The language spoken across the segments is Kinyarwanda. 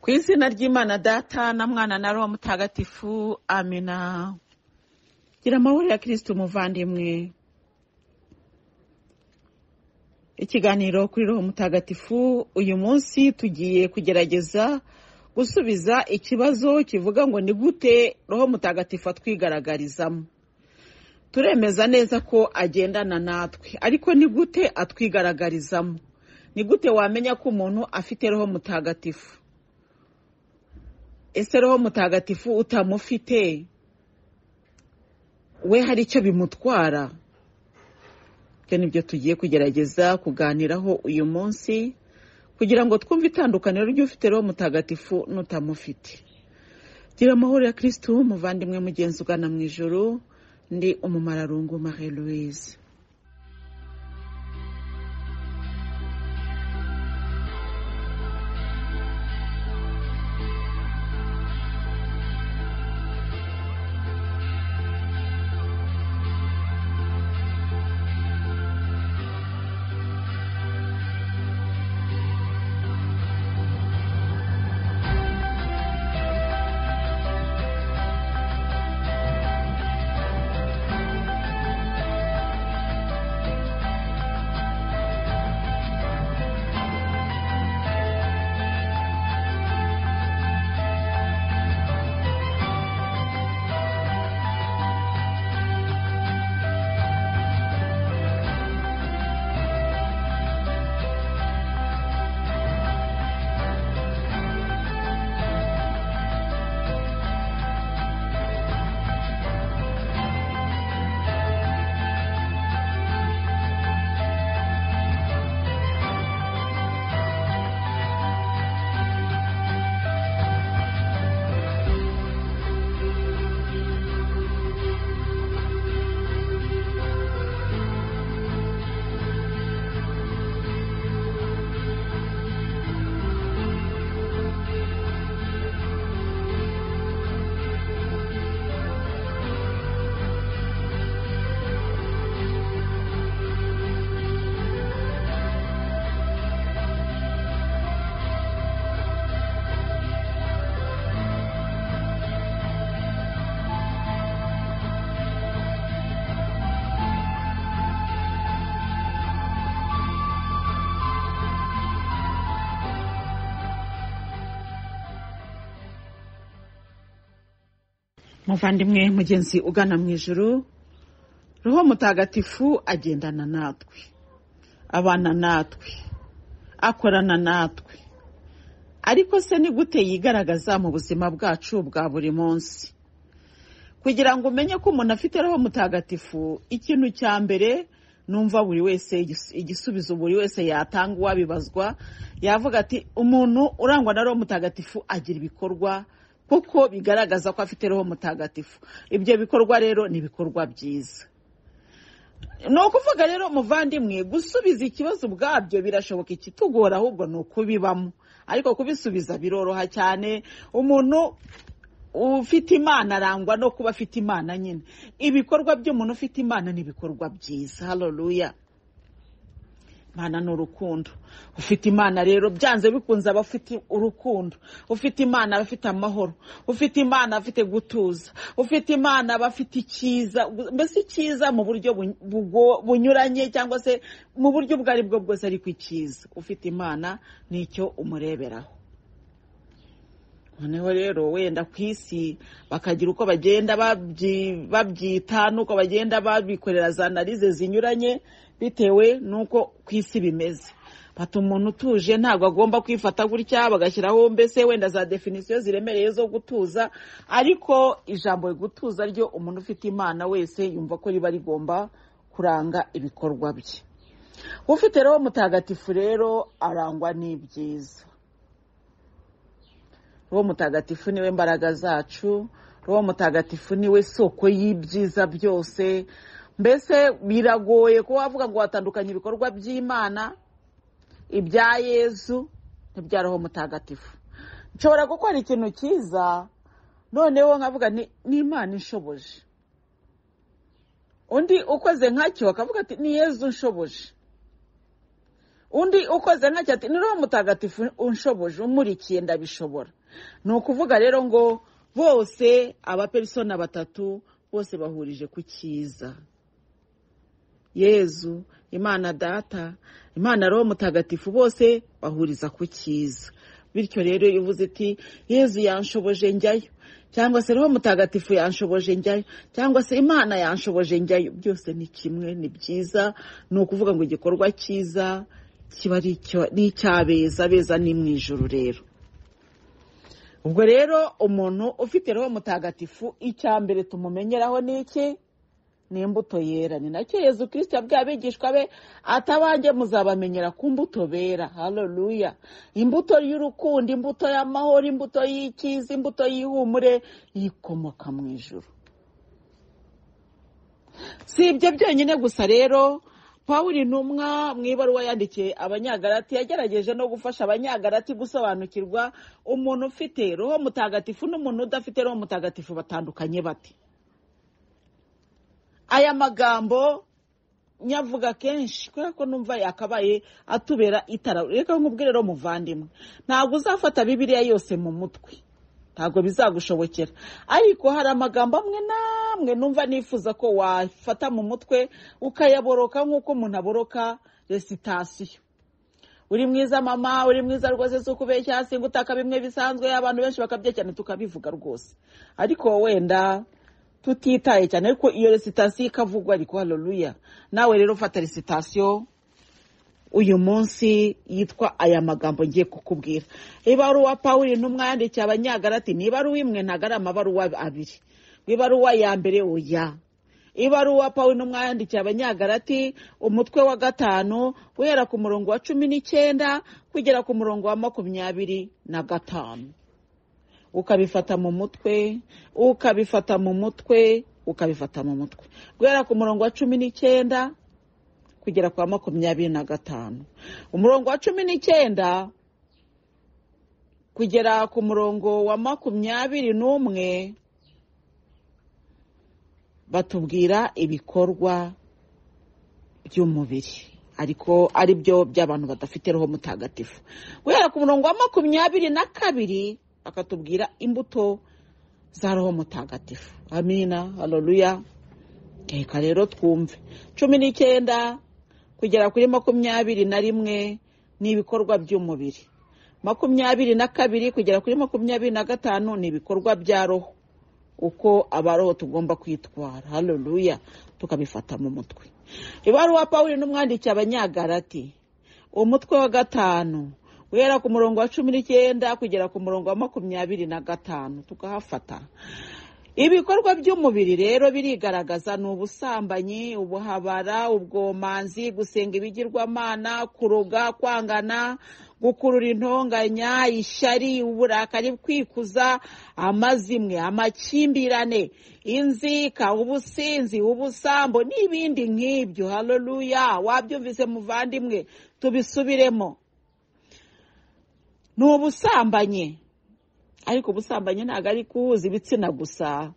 ku izina ry'imana data na mwana na roho mutagatifu amina gira amahoro ya kirisiti umuvandimwe ikiganiro kuri roho mutagatifu uyu munsi tugiye kugerageza gusubiza ikibazo kivuga ngo ni gute roho mutagatifu atwigaragarizamo turemeza neza ko agendana natwe ariko ni gute atwigaragarizamo ni gute wamenya ko umuntu afite roho mutagatifu ese roho mutagatifu utamufite we hari icyo bimutwara ibyo ni byo tugiye kugerageza kuganiraho uyu munsi kugira ngo twumve itandukaniro ry'ufite roho mutagatifu n'utamufite gira amahoro ya kirisitu umuvandimwe mugenzi ugana mu ijoro ndi umumararungu marie louise muvandimwe mugenzi ugana mu ijoro roho mutagatifu agendana natwe abana natwe akorana natwe ariko se ni gute yigaragaza mu buzima bwacu bwa buri munsi kugira ngo umenye ko umuntu afite roho mutagatifu ikintu cya mbere numva buri wese igisubizo buri wese yatanga uwabibazwa yavuga ati umuntu urangwa na roho mutagatifu agira ibikorwa kuko bigaragaza ko afite roho mutagatifu ibyo bikorwa rero ni ibikorwa byiza ni ukuvuga rero muvandimwe gusubiza ikibazo ubwabyo birashoboka ikitugora ahubwo ni ukubibamo ariko kubisubiza biroroha cyane umuntu ufite imana arangwa no kuba afite imana nyine ibikorwa by'umuntu ufite imana ni ibikorwa byiza haroruya imana ni urukundo ufite imana rero byanze bikunze aba afite urukundo ufite imana aba afite amahoro ufite imana aba afite gutuza ufite imana aba afite icyiza mbese icyiza mu buryo bunyuranye cyangwa se mu buryo ubwo ari bwo bwose ariko icyiza ufite imana ni icyo umureberaho noneho rero wenda ku isi bakagira uko bagenda babyita n'uko bagenda babikorera za analize zinyuranye bitewe n'uko ku isi bimeze bata umuntu utuje ntabwo agomba kwifata gutya bagashyiraho mbese wenda za definisiyo ziremereye zo gutuza ariko ijambo gutuza ryo umuntu ufite imana wese yumva ko riba rigomba kuranga ibikorwa bye ufite roho mutagatifu rero arangwa n'ibyiza roho mutagatifu niwe mbaraga zacu roho mutagatifu niwe soko y'ibyiza byose mbese biragoye kuba wavuga ngo watandukanye ibikorwa by'imana ibya yezu n'ibya roho mutagatifu nshobora gukora ikintu cyiza noneho nkavuga ni imana inshoboje undi ukoze nkacyo akavuga ati ni yezu nshoboje undi ukoze nkacyo ati ni roho mutagatifu unshoboje umurikiye ndabishobora ni ukuvuga rero ngo bose abaperisona batatu bose bahurije ku cyiza yezu imana data imana roho mutagatifu bose bahuriza ku cyiza bityo rero iyo uvuze iti yezu yanshoboje njyayo cyangwa se roho mutagatifu yanshoboje njyayo cyangwa se imana yanshoboje njyayo byose ni kimwe ni byiza ni ukuvuga ngo igikorwa cyiza kiba ari icyabeza abeza ni mu ijoro rero ubwo rero umuntu ufite roho mutagatifu icya mbere tumumenyeraho ni iki ni imbuto yera ni nacyo yezu kirisita abigishwa be atabanjye muzabamenyera ku mbuto bera haroruya imbuto y'urukundo imbuto y'amahoro imbuto y'icyiza imbuto y'ihumure yikomoka mu ijoro si ibyo byonyine gusa rero pawuri ntumwa mu ibaruwa yandikiye abanyagarati yagerageje no gufasha abanyagarati gusobanukirwa umuntu ufite roho mutagatifu n'umuntu udafite roho mutagatifu batandukanye bate aya magambo nyavuga kenshi kubera ko numva yakabaye atubera itara reka nkubwire rero muvandimwe ntabwo uzafata bibiriya yose mu mutwe ntabwo bizagushobokera ariko hari amagambo amwe n'amwe numva nifuza ko wafata mu mutwe ukayaboroka nk'uko umuntu aboroka resitasiyo uri mwiza mama uri mwiza rwose si ukubeshya singa utaka bimwe bisanzwe abantu benshi bakabyerekana tukabivuga rwose ariko wenda tutitaye cyane ariko iyo resitasiyo ikavugwa ariko haroruya nawe rero ufata resitasiyo uyu munsi yitwa aya magambo ngiye kukubwira ibaruwa pawuri intumwa yandikiye abanyagarati ni ibaruwa imwe ntabwo ari amabaruwa abiri ibaruwa ya mbere uya ibaruwa pawuri intumwa yandikiye abanyagarati umutwe wa gatanu guhera ku murongo wa cumi n'icyenda kugera ku murongo wa makumyabiri na gatanu ukabifata mu mutwe ukabifata mu mutwe ukabifata mu mutwe guhera ku murongo wa cumi n'icyenda kugera kwa makumyabiri na gatanu umurongo wa cumi n'icyenda kugera ku murongo wa makumyabiri n'umwe batubwira ibikorwa by'umubiri ariko ari byo by'abantu badafite roho mutagatifu guhera ku murongo wa makumyabiri na kabiri akatubwira imbuto za roho mutagatifu amina haroruya reka rero twumve cumi n'icyenda kugera kuri makumyabiri na rimwe ni ibikorwa by'umubiri makumyabiri na kabiri kugera kuri makumyabiri na gatanu ni ibikorwa bya roho uko abaroho tugomba kwitwara haroruya tukabifata mu mutwe ibaruwa pawuri n'umwanditsi abanyagarati umutwe wa gatanu guhera ku murongo wa cumi n'icyenda kugera ku murongo wa makumyabiri na gatanu tukahafata ibikorwa by'umubiri rero birigaragaza ni ubusambanyi ubuhabara ubwomanzi gusenga ibigirwamana kuroga kwangana gukurura intonganya ishyari uburakari kwikuza amazimwe amakimbirane inzika ubusinzi ubusambo n'ibindi nk'ibyo haroruya wabyumvise muvandimwe tubisubiremo ni ubusambanyi ariko ubusambanyi ntabwo ari kuhuza ibitsina gusa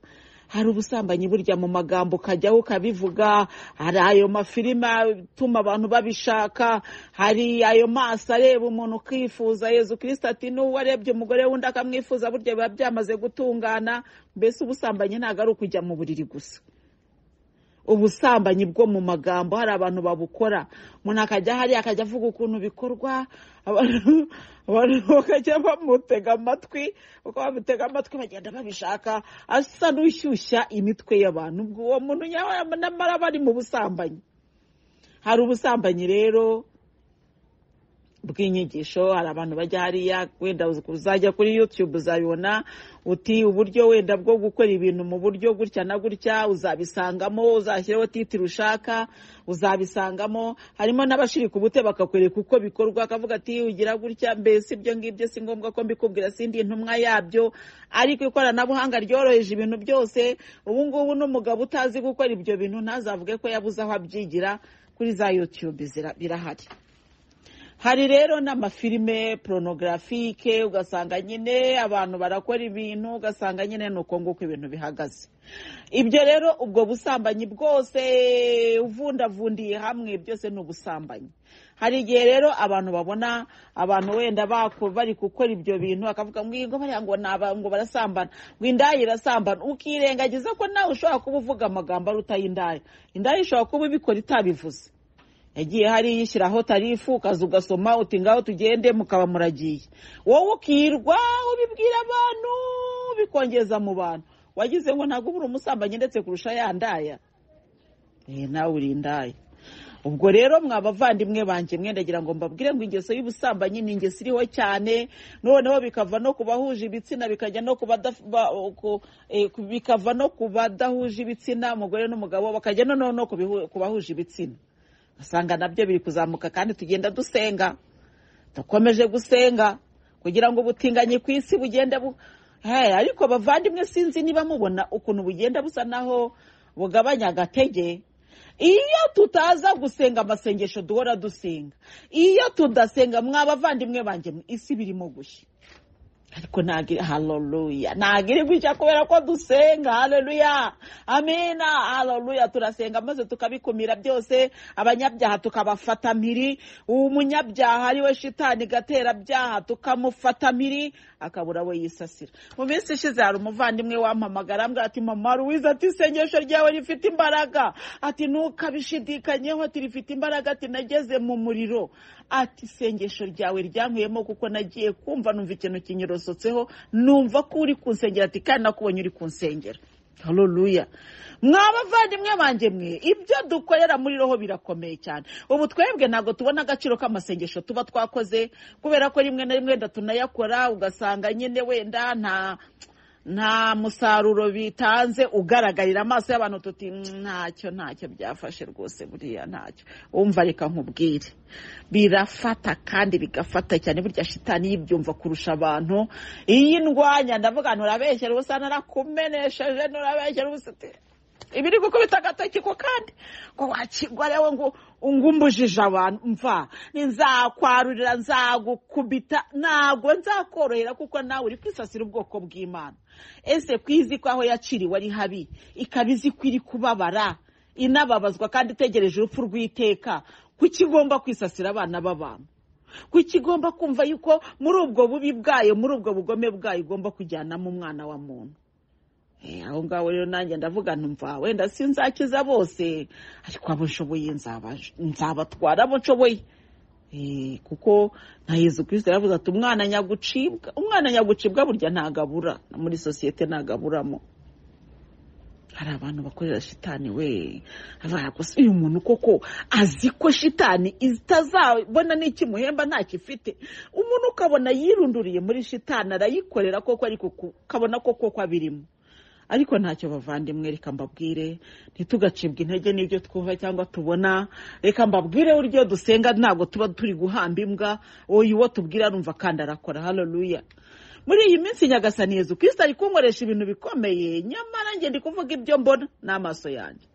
hari ubusambanyi burya mu magambo ukajyaho ukabivuga hari ayo mafilime atuma abantu babishaka hari ayo maso areba umuntu ukifuza yezu kirisita ati n'uwo arebye umugore w'undi akamwifuza burya biba byamaze gutungana mbese ubusambanyi ntabwo ari ukujya mu buriri gusa ubusambanyi bwo mu magambo hari abantu babukora umuntu akajya hariya akajya avuga ukuntu bikorwa abantu bakajya bamutega amatwi uko bamutega amatwi bagenda babishaka asa n'ushyushya imitwe y'abantu ubwo uwo muntu nyamara bari mu busambanyi hari ubusambanyi rero bw'inyigisho hari abantu bajya hariya wenda uzajya kuri yutube uzabibona uti uburyo wenda bwo gukora ibintu mu buryo gutya na gutya uzabisangamo uzashyireho titiro ushaka uzabisangamo harimo n'abashiri ku bute bakakwereka uko bikorwa akavuga ati ugira gutya mbese ibyo ngibyo si ngombwa ko mbikubwira sindi intumwa yabyo ariko ikoranabuhanga ryoroheje ibintu byose ubu ngubu n'umugabo utazi gukora ibyo bintu ntazavuge ko yabuze aho abyigira kuri za yutube birahari hari rero n'amafilime poronogarafique ugasanga nyine abantu barakora ibintu ugasanga nyine ni uko nguko ibintu bihagaze ibyo rero ubwo busambanyi bwose uvundavundiye hamwe byose ni ubusambanyi hari igihe rero abantu babona abantu wenda bari gukora ibyo bintu bakavuga ngo bariya ngo ngo barasambana ngo indaya irasambana ukirengagiza ko nawe ushobora kuba uvuga amagambo arutaye indaya indaya ishobora kuba ibikora itabivuze yagiye hariya ishyiraho tarifu ukaza ugasoma uti ngaho tugende mukaba muragiye wowe ukirwa ubibwira abantu ubikongeza mu bantu wagize ngo ntabwo ubura umusambanyi ndetse kurusha ya ndaya nawe uri indaya ubwo rero mwabavandimwe banjye mwendagira ngo mbabwire ngo ingeso y'ubusambanyi ni ingeso iriho cyane noneho bikava no ku bahuje ibitsina bikajya no bikava no ku badahuje ibitsina umugore n'umugabo bakajya noneho no ku bahuje ibitsina usanga nabyo biri kuzamuka kandi tugenda dusenga dukomeje gusenga kugira ngo ubutinganyi ku isi bugende ariko bavandimwe sinzi niba mubona ukuntu bugenda busa naho bugabanya agatege iyo tutaza gusenga amasengesho duhora dusenga iyo tudasenga mwabavandimwe banjye isi birimo gushya ariko ntabwo hareruya ntabwo iri gushya kubera ko dusenga hareruya amena hareruya turasenga maze tukabikumira byose abanyabyaha tukabafata mpiri umunyabyaha ari we shitani gaterabyaha tukamufata mpiri akabura we yisasira mu minsi ishize hari umuvandimwe wampamagara ambwira ati mama ruwiza ati isengesho ryawe rifite imbaraga ati ntukabishidikanyeho ati rifite imbaraga ati nageze mu muriro ati isengesho ryawe ryankuyemo kuko nagiye kumva numva ikintu kinyerosotseho numva ko uri kunsengera ati kandi nakubonye uri kunsengera hareruya mwabavandimwe banjye mwe ibyo dukorera muri roho birakomeye cyane ubu twebwe ntabwo tubona agaciro k'amasengesho tuba twakoze kubera ko rimwe na rimwe wenda tunayakora ugasanga nyine wenda nta nta musaruro bitanze ugaragarira amaso y'abantu tuti ntacyo ntacyo byafashe rwose buriya ntacyo wumva reka nkubwire birafata kandi bigafata cyane burya shitani yibyumva kurusha abantu iyi ndwanya ndavuga nturabeshyera ubusa narakumenesheje nturabeshyera ubusa ibiri gukubita agatoki ko kandi ko wakigwa rero ngo ngumbujije abantu mva nzakwarurira nzagukubita ntabwo nzakorohera kuko nawe uri kwisasira ubwoko bw'imana ese kwizi ko aho yaciriwe ari habi ikaba izi ko iri kubabara inababazwa kandi itegereje urupfu rw'iteka kuki igomba kwisasira abana b'abantu kuki igomba kumva yuko muri ubwo bubi bwayo muri ubwo bugome bwayo igomba kujyanamo umwana wa muntu aho ngaho rero nanjye ndavuga ntumva wenda sinzakiza bose ariko abo nshoboye nzabatwara abo nshoboye kuko nta yezu kirisita yaravuze ati umwana nyagucibwa umwana nyagucibwa burya ntabwo abura muri sosiyete ntabwo aburamo hari abantu bakorera shitani we baragusuye umuntu koko azi ko shitani itazabona n'ikimuhemba ntacyo ifite umuntu ukabona yirunduriye muri shitani arayikorera koko ariko ukabona ko koko abirimo ariko ntacyo bavandimwe reka mbabwire ntitugacibwe intege n'ibyo twumva cyangwa tubona reka mbabwire uburyo dusenga ntabwo tuba turi guhamba imbwa uyu uwo tubwira arumva kandi arakora hareruya muri iyi minsi nyagasani yezu kirisita ari kunkoresha ibintu bikomeye nyamara njye ndi kuvuga ibyo mbona n'amaso yanjye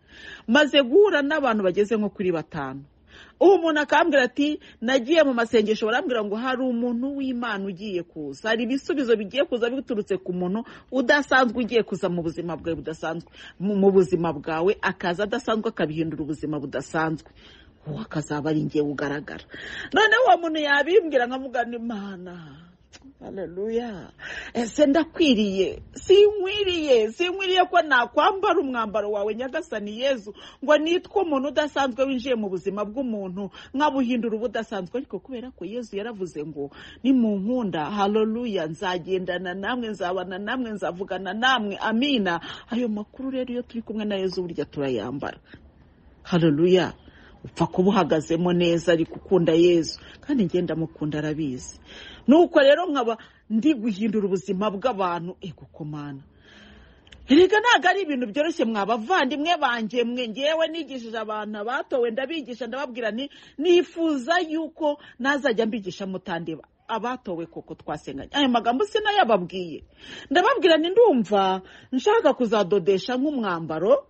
maze guhura n'abantu bageze nko kuri batanu uwo muntu akambwira ati nagiye mu masengesho barambwira ngo hari umuntu w'imana ugiye kuza hari ibisubizo bigiye kuza biturutse ku muntu udasanzwe ugiye kuza mu buzima bwawe budasanzwe mu buzima bwawe akaza adasanzwe akabihindura ubuzima budasanzwe uwo akazaba ari ngewe ugaragara noneho uwo muntu yabimbwira nkavuga imana hareruya ese ndakwiriye sinkwiriye sinkwiriye ko nakwambara umwambaro wawe nyagasani yezu ngo nitwe umuntu udasanzwe winjiye mu buzima bw'umuntu nkabuhindura ubudasanzwe ariko kubera ko yezu yaravuze ngo ni mu nkunda hareruya nzagendana namwe nzabana namwe nzavugana namwe amina ayo makuru rero iyo turi kumwe na yezu burya turayambara hareruya upfa kuba uhagazemo neza ari gukunda yezu kandi ngenda mukunda arabizi nuko rero nkaba ndi guhindura ubuzima bw'abantu egukomana erega ntabwo ari ibintu byoroshye mwabavandimwe banjye mwe ngewe nigishije abantu abatowe ndabigisha ndababwira nifuza yuko nazajya mbigisha mutandeba abatowe koko twasenganye aya magambo sinayababwiye ndababwira ndumva nshaka kuzadodesha nk'umwambaro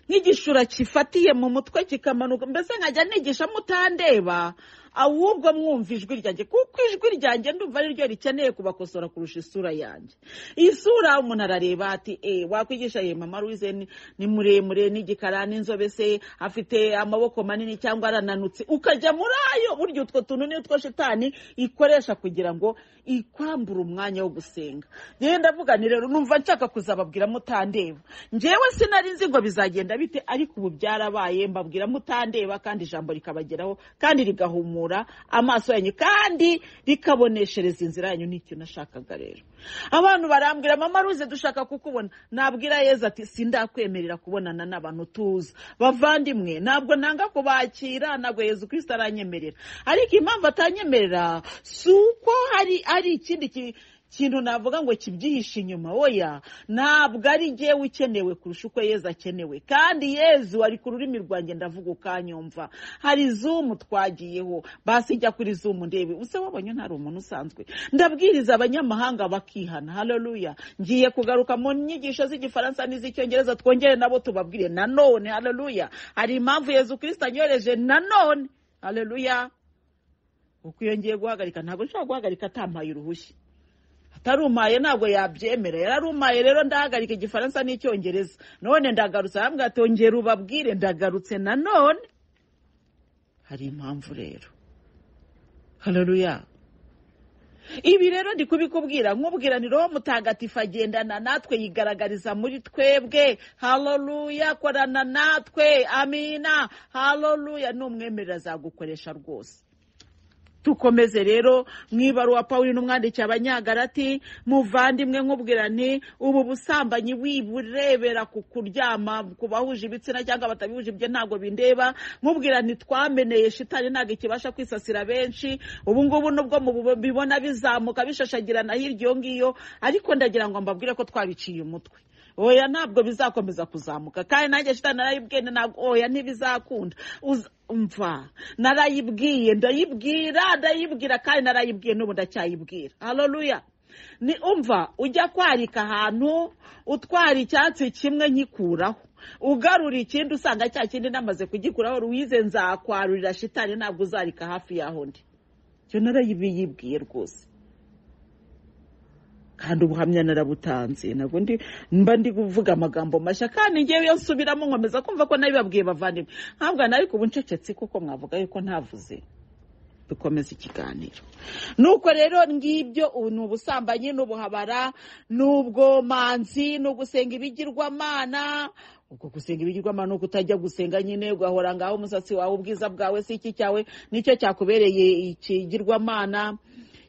nk'igishura kifatiye mu mutwe kikamanuka mbese nkajya nigisha mutandeba ahubwo mwumva ijwi ryanjye kuko ijwi ryanjye ndumva ari ryo rikeneye kubakosora kurusha isura yanjye iyi sura umuntu arareba ati eee wakwigisha ye mama ruwize ni- ni muremure n'igikara n'inzobe se afite amaboko manini cyangwa arananutse ukajya muri ayo burya utwo tuntu ni utwo shitani ikoresha kugira ngo ikwambure umwanya wo gusenga rero ndavuga ni rero numva nshaka kuzababwira mutandeba njyewe sinari nzi ngo bizagenda bite ariko ubu byarabaye mbabwira mutandeba kandi ijambo rikabageraho kandi rigahumura amaso yanyu kandi rikaboneshereza inzira yanyu ni icyo nashakaga rero abantu barambwira mama ruze dushaka kukubona nabwira yezu ati sindakwemerera kubonana n'abantu tuza bavandimwe ntabwo nanga kubakira ntabwo yezu kirisita aranyemerera ariko impamvu atanyemerera si uko hari hari ikindi ki- ikintu navuga ngo kibyihishe inyuma oya ntabwo ari jyewe ukenewe kurusha uko yezu akenewe kandi yezu ari ku rurimi rwanjye ndavuga ukanyumva hari zumu twagiyeho basi jya kuri zumu ndebe usa wabonye ntari umuntu usanzwe ndabwiriza abanyamahanga bakihana haleluya ngiye kugaruka mu nyigisho z'igifaransa n'iz'icyongereza twongere nabo tubabwire nanone haleluya hari impamvu yezu kirisita anyohereje nanone haleluya uko iyo ngiye guhagarika ntabwo nshobora guhagarika atampaye uruhushya atarumaye ntabwo yabyemera yararumaye rero ndahagarika igifaransa n'icyongereza none ndagarutse arambwira ati ongera ubabwire ndagarutse nanone hari impamvu rero haleluya ibi rero ndi kubikubwira nkubwira ni roho mutagatifu agendana natwe yigaragariza muri twebwe haleluya korana natwe amina haleluya n'umwemerera azagukoresha rwose dukomeze rero mu ibaruwa pawulo n'umwandikiye abanyagarati muvandimwe nkubwira nti ubu busambanyi wiburebera ku kuryama ku bahuje ibitsina cyangwa batabihuje ibyo ntabwo bindeba nkubwira nti twameneye shitani ntabwo ikibasha kwisasira benshi ubu ngubu nubwo mubibona bizamuka bishashagirana hirya iyo ngiyo ariko ndagira ngo mbabwire ko twabiciye umutwe oya ntabwo bizakomeza kuzamuka kandi nanjye shitani narayibwene ntabwo oya ntibizakunda Uz- umva narayibwiye ndayibwira ndayibwira kandi narayibwiye n'ubu ndacyayibwira haleluya ni umva ujya kwarika ahantu utwara icyatsi kimwe nkikuraho ugarura ikindi usanga cya kindi namaze kugikuraho ruwize nzakwarurira shitani ntabwo uzarika hafi yaho ndi icyo narayibiyibwiye rwose kandi ubuhamya narabutanze ntabwo ndi mba ndi kuvuga amagambo mashya kandi ngewe iyo nsubiramo nkomeza kumva ko nabibabwiye bavandimwe ntabwo ariko ubu ncecetse kuko mwavuga yuko ntavuze dukomeze ikiganiro nuko rero ngibyo ubu ni ubusambanyi n'ubuhabara n'ubwomanzi ni ugusenga ibigirwamana ubwo gusenga ibigirwamana ni ukutajya gusenga nyine ugahora ngaho umusatsi wawe ubwiza bwawe si iki cyawe nicyo cyakubereye ikigirwamana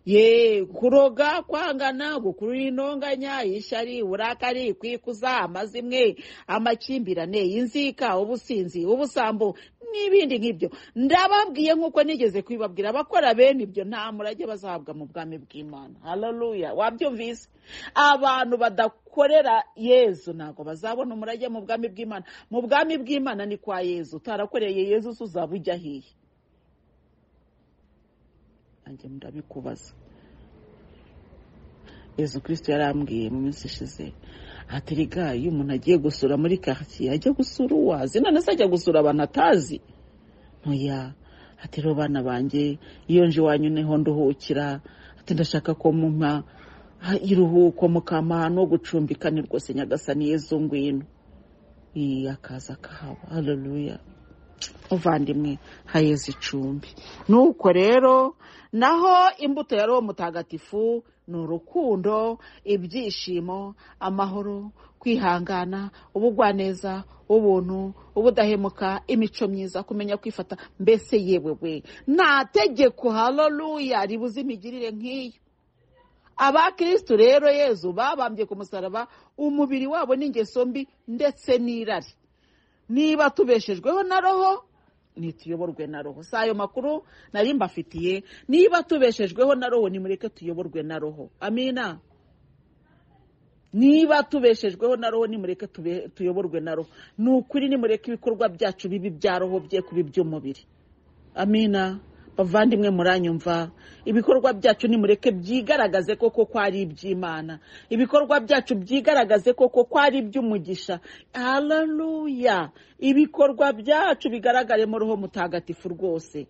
ye kuroga kwangana gukurura intonganya ishari uburakari kwikuza amazimwe amakimbirane inzika ubusinzi ubusambo n'ibindi nk'ibyo ndababwiye nk'uko nigeze kubibabwira abakora bene ibyo nta murage bazahabwa mu bwami bw'imana haleluya wabyumvise abantu badakorera yezu ntabwo bazabona umurage mu bwami bw'imana mu bwami bw'imana ni kwa yezu utarakoreye yezu se uzaba ujya ahiye nanjye ndabikubaza yezu kirisito yarambwiye mu minsi ishize ati riga iyo umuntu agiye gusura muri karitsiye ajya gusura uwazi none se ajya gusura abantu atazi ntoya ati rero bana banjye iyo nje iwanyu niho nduhukira ati ndashaka ko mumpa ah, iruhuko mukampa ahantu ho gucumbika ni rwose nyagasani yezu ngwino iyi akaza akahaba haleluya muvandimwe hayeze icumbi nuko rero naho imbuto ya roho mutagatifu ni urukundo ibyishimo amahoro kwihangana ubugwaneza ubuntu ubudahemuka imico myiza kumenya kwifata mbese yewe we nta tegeko haleluya ribuze imigirire nk'iyo abakirisitu rero yezu babambye ku musaraba umubiri wabo n'ingeso mbi ndetse n'irari niba tubeshejweho na roho ntituyoborwe na roho si ayo makuru nari mbafitiye niba tubeshejweho na roho nimureke tuyoborwe na roho amina niba tubeshejweho na roho nimureke tube- tuyoborwe na roho ni ukuri nimureke ibikorwa byacu bibi bya roho bye kuba iby'umubiri amina bavandimwe muranyumva ibikorwa byacu nimureke byigaragaze koko ko ari iby'imana ibikorwa byacu byigaragaze koko ko ari iby'umugisha hararuya ibikorwa byacu bigaragaremo roho mutagatifu rwose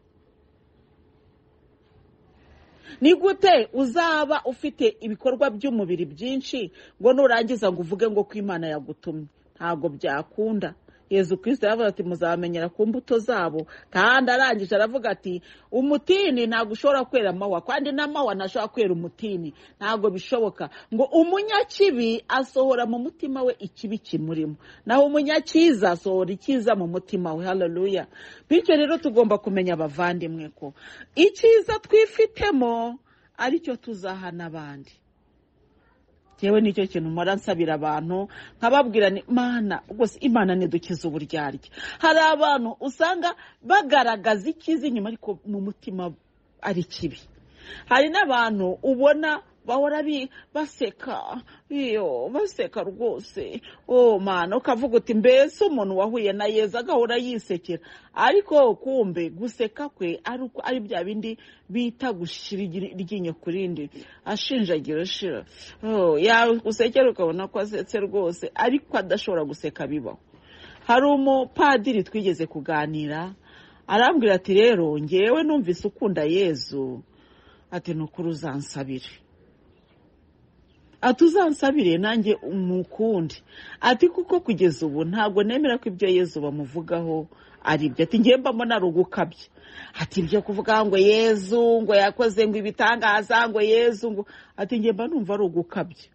ni gute uzaba ufite ibikorwa by'umubiri byinshi ngo nurangiza ngo uvuge ngo ko imana yagutumye ntabwo byakunda yezu kirisita yavuze ati muzabamenyera ku mbuto zabo kandi arangije aravuga ati umutini ntabwo ushobora kwera amahwa kandi n'amahwa ntashobora kwera umutini ntabwo bishoboka ngo umunyakibi asohora mu mutima we ikibi kimurimo naho umunyakiza asohora icyiza mu mutima we hararuya bityo rero tugomba kumenya abavandimwe ko icyiza twifitemo aricyo tuzaha n'abandi yewe nicyo kintu mpora nsabira abantu nkababwira ni mana rwose imana ntidukize uburyarya hari abantu usanga bagaragaza icyiza inyuma ariko mu mutima ari kibi hari n'abantu ubona bahora baseka iyo baseka rwose oh mana ukavuga uti mbese umuntu wahuye na yeza agahora yisekera ariko kumbe guseka kwe ari bya bindi bita gushyira iryinyo ku rindi ashinjagira ashira usekera ukabona ko asetse rwose ariko adashobora guseka bibaho hari umupadiri twigeze kuganira arambwira ati rero ngewe numvise ukunda yezu ati ni ukuri uzansabire ati uzansabire nanjye umukundi ati kuko kugeza ubu ntabwo nemera ko ibyo yezu bamuvugaho ari ibyo ati ngemba mbona ari ugukabya ati ibyo kuvuga ngo yezu ngo yakoze ngo ibitangaza ngo yezu ngo ati ngemba numva ari ugukabya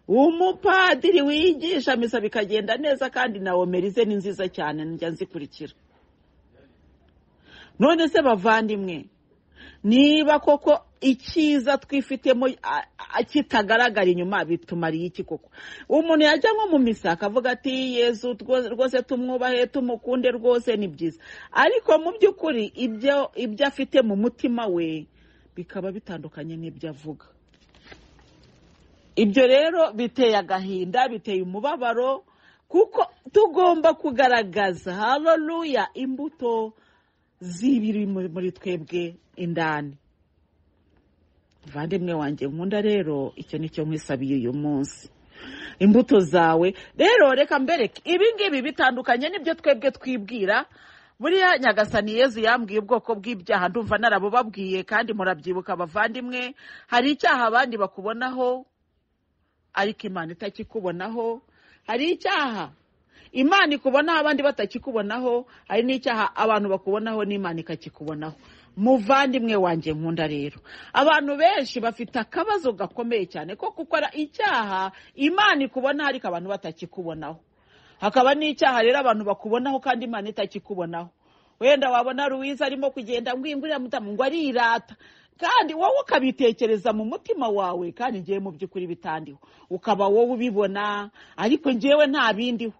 umupadiri wigisha misa bikagenda neza kandi na omerize ni nziza cyane njya nzikurikira none se bavandimwe niba koko icyiza twifitemo kitagaragara inyuma bitumariye iki koko umuntu yajya nko mu misa akavuga ati yezu rwose tumwubahe tumukunde rwose ni byiza ariko mu by'ukuri ibyo afite mu mutima we bikaba bitandukanye n'ibyo avuga ibyo rero biteye agahinda biteye umubabaro kuko tugomba kugaragaza hararuya imbuto z'ibiri muri twebwe indani muvandimwe wanjye nkunda rero icyo ni cyo nkwisabiye uyu munsi imbuto zawe rero reka mbereke ibi ngibi bitandukanye n'ibyo twebwe twibwira buriya nyagasani yezu yambwiye ubwoko bw'ibyaha ndumva narabubabwiye kandi murabyibuka abavandimwe hari icyaha abandi bakubonaho ariko imana itakikubonaho hari icyaha imana ikubonaho abandi batakikubonaho hari n'icyaha abantu bakubonaho n'imana ikakikubonaho muvandimwe wanjye nkunda rero abantu benshi bafite akabazo gakomeye cyane ko gukora icyaha imana ikubona ariko abantu batakikubonaho hakaba n'icyaha rero abantu bakubonaho kandi imana itakikubonaho wenda wabona ruwiza arimo kugenda ngwingurira mutamu ngo arirata kandi wowe ukabitekereza mu mutima wawe kandi ngewe mu by'ukuri bitandiho ukaba wowe ubibona ariko ngewe nta bindiho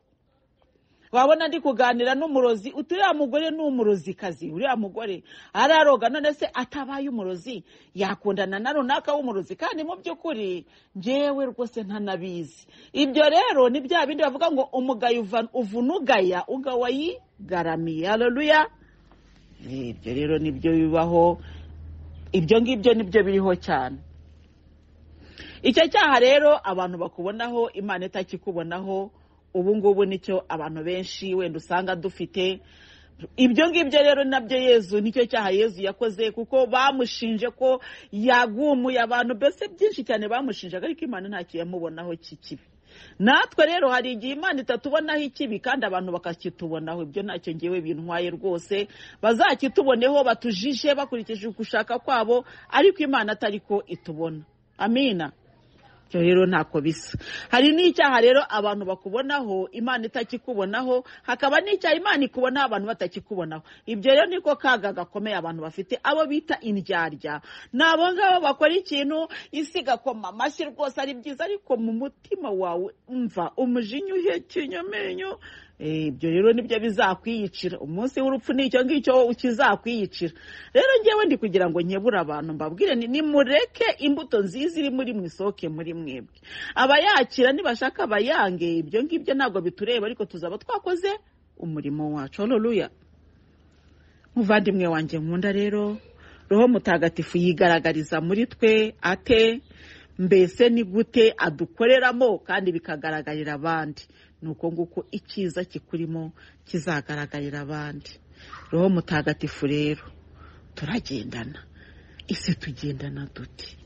wabona ndi kuganira n'umurozi uriya mugore ni umurozikazi uriya mugore araroga none se atabaye umurozi yakundana na runaka w'umurozi kandi mu by'ukuri ngewe rwose ntanabizi ibyo rero ni bya bindi bavuga ngo umugayo uvunugaya ugawa yigaramiye hararuya ibyo rero nibyo bibaho ibyo ngibyo nibyo biriho cyane icyo cyaha rero abantu bakubonaho imana itakikubonaho ubu ngubu nicyo abantu benshi wenda usanga dufite ibyo ngibyo rero nabyo yezu nicyo cyaha yezu yakoze kuko bamushinje ko yagumuye abantu mbese byinshi cyane bamushinjaga ariko imana ntacyo yamubonaho kikibi natwe rero hari igihe imana itatubonaho ikibi kandi abantu bakakitubonaho ibyo ntacyo ngewe bintwaye rwose bazakituboneho batujije bakurikije ugushaka kwabo ariko imana atari ko itubona amina rero ntako bisa hari n'icyaha rero abantu bakubonaho imana itakikubonaho hakaba n'icyaha imana ikubonaho abantu batakikubonaho ibyo rero niko kaga gakomeye abantu bafite abo bita indyarya ni abo ngabo bakora ikintu isi igakoma amashyi rwose ari byiza ariko mu mutima wawe umva umujinya uhekenya amenyo ibyo rero nibyo bizakwiyicira umunsi w'urupfu n'icyo ngicyo kizakwiyicira rero ngewe ndi kugira ngo nkebure abantu mbabwire nimureke imbuto nziza iri muri mu isohoke muri mwebwe abayakira nibashaka abayange ibyo ngibyo ntabwo bitureba ariko tuzaba twakoze umurimo wacu hararuya muvandimwe wanjye nkunda rero roho mutagatifu yigaragariza muri twe ate mbese ni gute adukoreramo kandi bikagaragarira abandi ni uko nguko icyiza kikurimo kizagaragarira abandi roho mutagatifu rero turagendana ese tugendana duti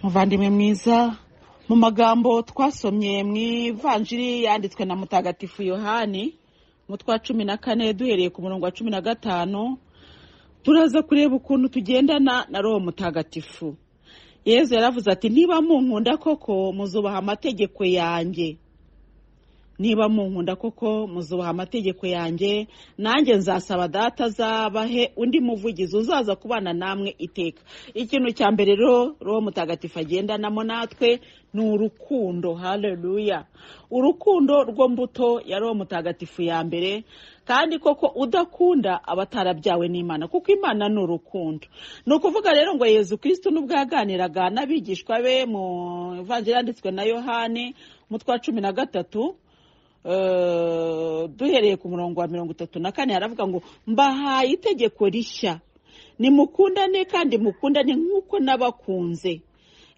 muvandimwe mwiza mu magambo twasomye mu ivanjiri yanditswe na mutagatifu yohani mu twa cumi na kane duhereye ku murongo wa cumi na gatanu turaza kureba ukuntu tugendana na roho mutagatifu yezu yaravuze ati niba munkunda koko muzubaha amategeko yanjye niba munkunda koko muzubaha amategeko yanjye nanjye nzasaba data azabahe undi muvugizi uzaza kubana namwe iteka ikintu cya mbere rero roho mutagatifu agendanamo natwe ni urukundo haleluya urukundo rwo mbuto ya roho mutagatifu ya mbere kandi koko udakunda aba atarabyawe n'imana kuko imana ni urukundo ni ukuvuga rero ngo yezu kirisitu n'ubwo yaganiraga n'abigishwa be mu ivanjiri yanditswe na yohani mu twa cumi na gatatu duhereye ku murongo wa mirongo itatu na kane haravuga ngo mbahaye itegeko rishya nimukundane kandi mukundane nk'uko n'abakunze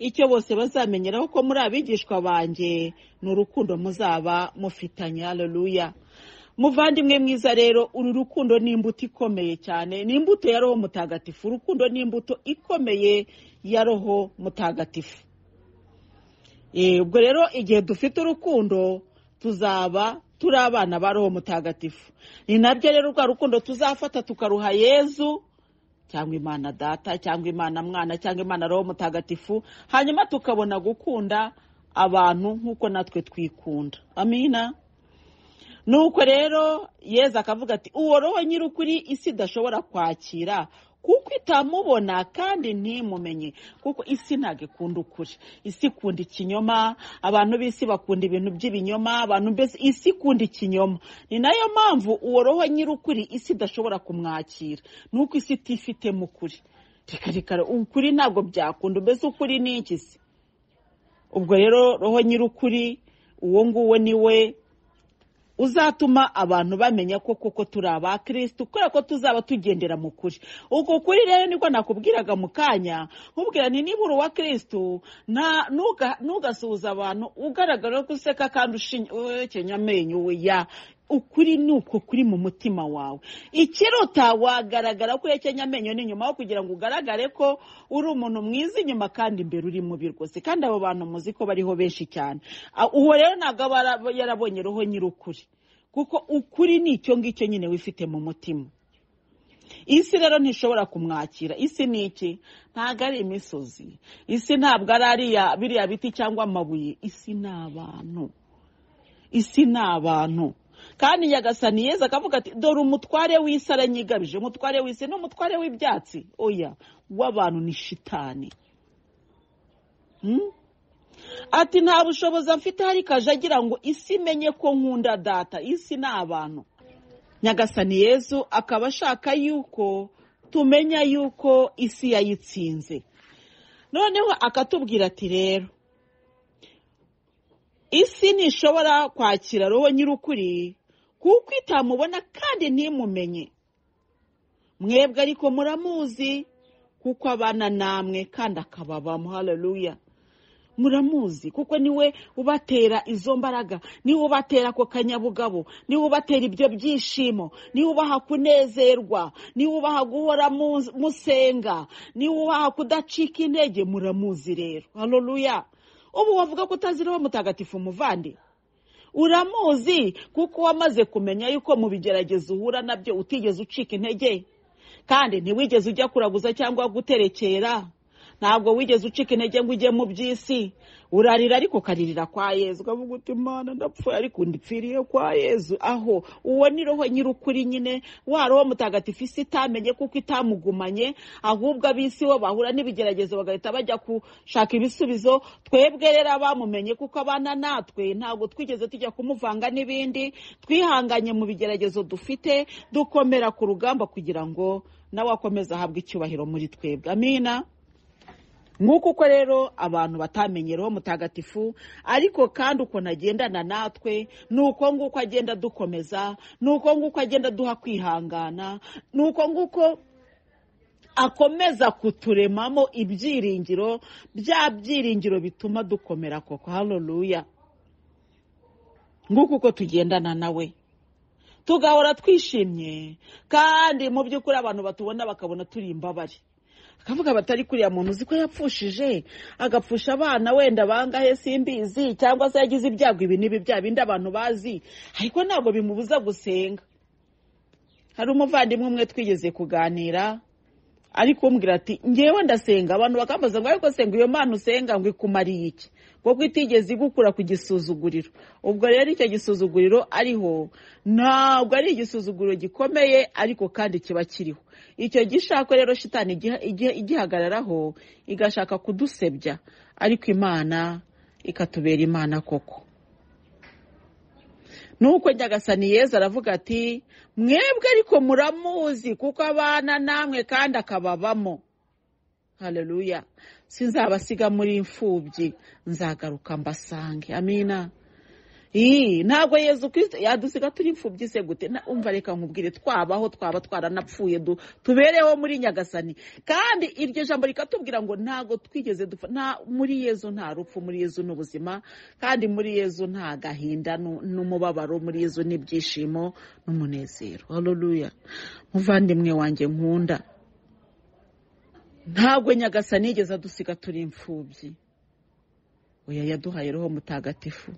icyo bose bazamenyeraho ko muri abigishwa banjye ni urukundo muzaba mufitanye haleluya muvandimwe mwiza rero uru rukundo ni imbuto ikomeye cyane ni imbuto ya roho mutagatifu urukundo ni imbuto ikomeye ya roho mutagatifu ubwo rero igihe dufite urukundo tuzaba turi abana ba roho mutagatifu ni nabyo rero rwa rukundo tuzafata tukaruha yezu cyangwa imana data cyangwa imana mwana cyangwa imana roho mutagatifu hanyuma tukabona gukunda abantu nk'uko natwe twikunda amina nuko rero yezu akavuga ati uwo roho nyir'ukuri isi idashobora kwakira kuko itamubona kandi ntimumenye kuko isi ntabwo ikunda ukuri isi ikunda ikinyoma abantu b'isi bakunda ibintu by'ibinyoma abantu mbese isi ikunda ikinyoma ni nayo mpamvu uwo roho nyir'ukuri isi idashobora kumwakira nuko isi itifitemo ukuri reka reka ukuri ntabwo byakunda mbese ukuri ni iki se ubwo rero roho nyir'ukuri uwo nguwo ni we uzatuma abantu bamenya ko koko turi aba kirisitu kubera ko tuzaba tugendera mu kuri uko kuri rero niko nakubwiraga mu kanya nkubwira ni niba uri uwa kirisitu ntugasuhuza abantu ugaragara ko useka kandi ushenya amenyo we ya ukuri ni uko kuri mu mutima wawe ikiruta wagaragara ko yakenya amenyo n'inyuma aho kugira ngo ugaragare ko uri umuntu mwiza inyuma kandi imbere uri mubi rwose kandi abo bantu muzi ko bariho benshi cyane uwo rero ntabwo aba yarabonye roho nyir'ukuri kuko ukuri ni icyo ngicyo nyine wifite mu mutima isi rero ntishobora kumwakira isi ni iki ntabwo ari imisozi isi ntabwo ari biriya biti cyangwa amabuye isi ni abantu isi ni abantu kandi nyagasani yeza akavuga ati dore umutware w'isi aranyigabije umutware w'isi ni umutware w'ibyatsi oya w'abantu ni shitani ati nta bushobozi afite ariko aje agira ngo isi imenye ko nkunda data isi ni abantu nyagasani yezu akaba ashaka yuko tumenya yuko isi yayitsinze noneho akatubwira ati rero isi ntishobora kwakira roho nyir'ukuri kuko itamubona kandi ntimumenye mwebwe ariko muramuzi kuko abana namwe kandi akababamo haleluya muramuzi kuko niwe ubatera izo mbaraga niwe ubatera ako kanyabugabo niwe ubatera ibyo byishimo niwe ubaha kunezerwa niwe ubaha guhora mu- musenga niwe ubaha kudacika intege muramuzi rero haleluya ubu wavuga ko utazi roho mutagatifu muvandi uramuzi kuko wamaze kumenya yuko mu bigeragezo uhura nabyo utigeze ucika intege kandi ntiwigeze ujya kuraguza cyangwa guterekera ntabwo wigeze ucika intege ngo ujye mu by'isi urarira ariko ukaririra kwa yezu ukavuga uti imana ndapfuye ariko ndipfiriye kwa yezu aho uwo ni roho nyir'ukuri nyine wa roho mutagatifu isi itamenye kuko itamugumanye ahubwo ab'isi bo bahura n'ibigeragezo bagahita bajya gushaka ibisubizo twebwe rero abamumenye kuko abana natwe ntabwo twigeze tujya kumuvanga n'ibindi twihanganye mu bigeragezo dufite dukomera ku rugamba kugira ngo nawe akomeze ahabwe icyubahiro muri twebwe amina nk'uko uko rero abantu batamenye roho mutagatifu ariko kandi ukuntu agendana natwe ni uko nguko agenda dukomeza ni uko nguko agenda duha kwihangana ni uko nguko akomeza kuturemamo ibyiringiro bya byiringiro bituma dukomera koko haleluya nguko uko tugendana nawe tugahora twishimye kandi mu by'ukuri abantu batubona bakabona turi imbabare akavuga batari kuriya muntu uzi ko yapfushije agapfusha abana wenda bangahe simbizi cyangwa se yagize ibyago ibi n'ibi bya bindi abantu bazi ariko ntabwo bimubuza gusenga hari umuvandimwe umwe twigeze kuganira ari kumbwira ati ngewe ndasenga abantu bakambaza ngo ariko senga iyo mana usenga ngo ikumariye iki kuko itigeze igukura ku gisuzuguriro ubwo rero icyo gisuzuguriro ariho ntabwo ari igisuzuguriro gikomeye ariko kandi kiba kiriho icyo gishako rero shitani igiha- igiha- igihagararaho igashaka kudusebya ariko imana ikatubera imana koko nuko nyagasani yezu aravuga ati mwebwe ariko muramuzi kuko abana namwe kandi akababamo haleluya sinzabasiga muri imfubyi nzagaruka mbasange amina Ii, ntabwo yezu kirisito yadusiga turi imfubyi se gute Na- umva reka nkubwire twabaho twaba twaranapfuye du- tubereho muri nyagasani kandi iryo jambo rikatubwira ngo ntabwo twigeze dupfa nta muri yezu nta rupfu muri yezu n'ubuzima kandi muri yezu nta gahinda nu- n'umubabaro muri yezu n'ibyishimo n'umunezero haleluya muvandimwe wanjye nkunda ntabwo nyagasani yigeze adusiga turi imfubyi oya yaduhaye roho mutagatifu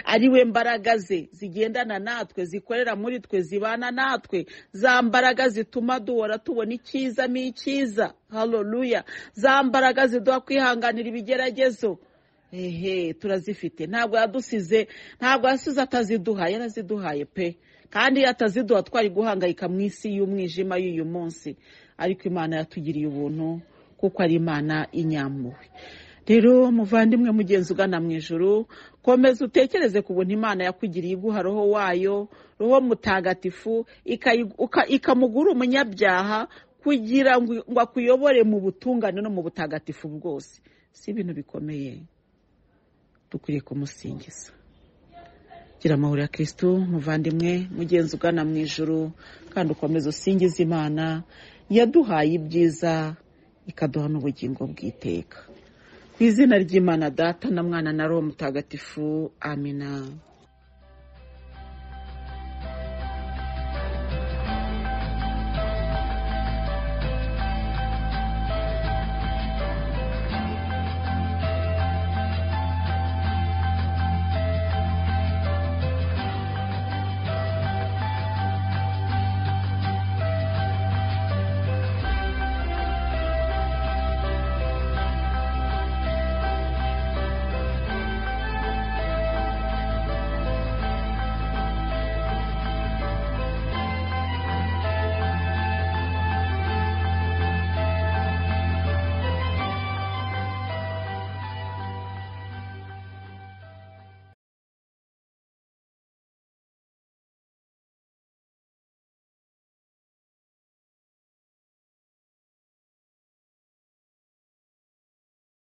ari we mbaraga ze zigendana natwe zikorera muri twe zibana natwe za mbaraga zituma duhora tubona icyiza mu icyiza haleluya za mbaraga ziduha kwihanganira ibigeragezo ehe turazifite ntabwo yadusize ntabwo yasize ataziduhaye yaraziduhaye pe kandi iyo ataziduha twari guhangayika mu isi y'umwijima y'uyu munsi ariko imana yatugiriye ubuntu kuko ari imana inyampuhwe rero muvandimwe mugenzi ugana mu ijuru komeza utekereze ku buntu imana yakugiriye iguha roho wayo roho mutagatifu ikayi- uka- ikamugura umunyabyaha kugira ngo ngo akuyobore mu butungane no mu butagatifu bwose si ibintu bikomeye dukwiriye kumusingiza gira amahoro ya kirisitu muvandimwe mugenzi ugana mu ijuru kandi ukomeza usingiza imana yaduhaye ibyiza ikaduha n'ubugingo bw'iteka ku izina ry'imana data na mwana na roho mutagatifu amina